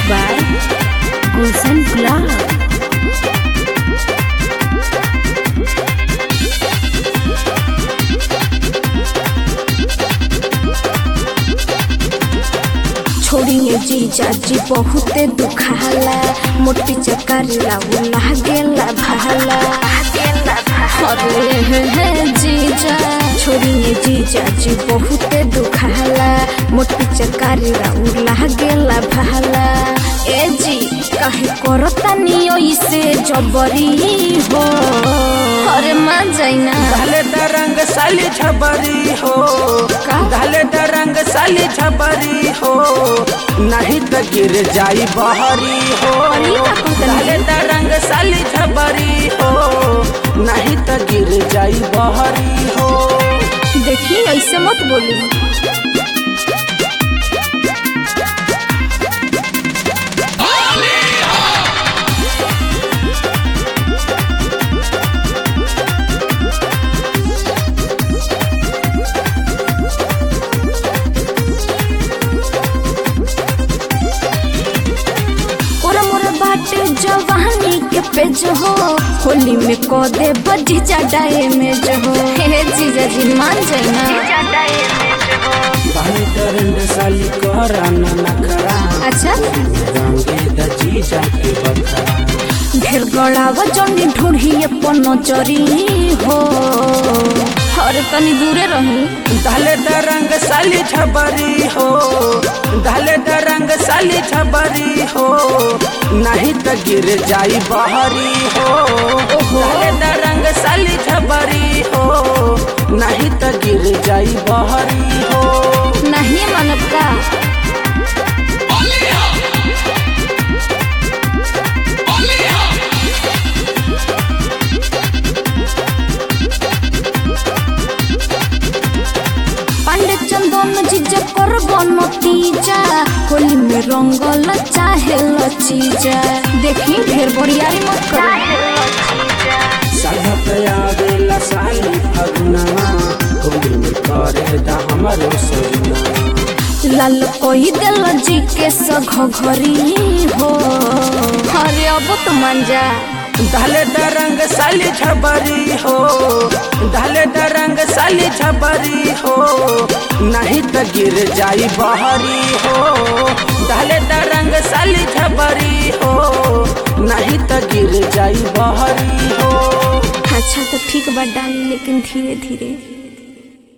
by Gulshan Club. छोड़िए जीजा जी बहुते दुखाला मोटी चकरिया लागेला भाला अरे हे हे जीजा छोड़िए जीजा जी बहुते दुखाला मोटी चकरिया लागेला भाला ए जी काहे करता नियो इसे जबरी हो अरे मान जाइना धाले दरंग साली छबरी हो का? धाले दरंग साली छबरी हो नहीं तो गिर जाई बहरी हो अरे का कहतनी? धाले दरंग साली छबरी हो नहीं तो गिर जाई बहरी हो देखिए ऐसे मत बोली ओरा मोरा बाटे जवानी के पेज हो होली में को दे बजी चढ़ाए में जो हो हे जीजा जी मान जाइना धाले दरंग साली करा ना नखरा अच्छा रंगे दजी जाके बखरा ढेर गड़ावा जनी ढूंढिए पनो चरी हो अरे तनी दूरे रही धाले दरंग साली छबरी हो धाले दरंग साली छबरी हो नहीं तो गिर जाई बहरी हो धाले दरंग साली छबरी हो नहीं तो गिर जाई बहरी हो नहीं मानब का पांडे चंदन जीजा कर नतीजा होली में रंगल चाहे लचीजा देखी ढेर बड़ियारी मत करो सड़क आवेला साली फगुनवा होली में करे दा हमरो सोना लाल कोई दिल जी के सघ घरी हो अरे अब तो मान जा धाले दरंग साली छबरी हो धाले दरंग साली छबरी हो नहीं तो गिर जाई बहरी हो धाले दरंग साली छबरी हो नहीं तो गिर जाई बहरी हो अच्छा तो ठीक बा डाली लेकिन धीरे धीरे